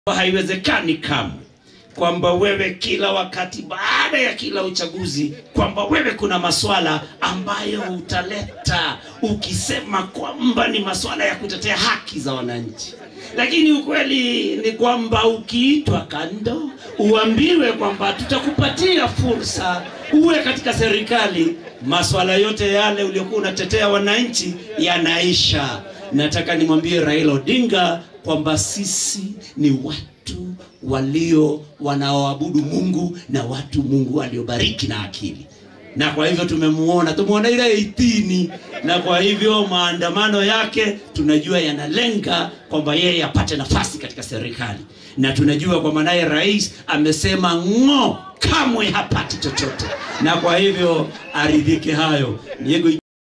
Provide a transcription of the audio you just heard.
haiwezekani kamwe kwamba wewe kila wakati baada ya kila uchaguzi kwamba wewe kuna maswala ambayo utaleta ukisema kwamba ni maswala ya kutetea haki za wananchi lakini ukweli ni kwamba ukiitwa kando uambiwe kwamba tutakupatia fursa uwe katika serikali maswala yote yale uliokuwa unatetea wananchi yanaisha nataka nimwambie raila odinga kwamba sisi ni watu walio wanaoabudu mungu na watu mungu waliobariki na akili na kwa hivyo tumemuona tumeona ile 18 na kwa hivyo maandamano yake tunajua yanalenga kwamba yeye apate nafasi katika serikali na tunajua kwamba naye rais amesema ng'o kamwe hapati chochote na kwa hivyo aridhike hayo Diego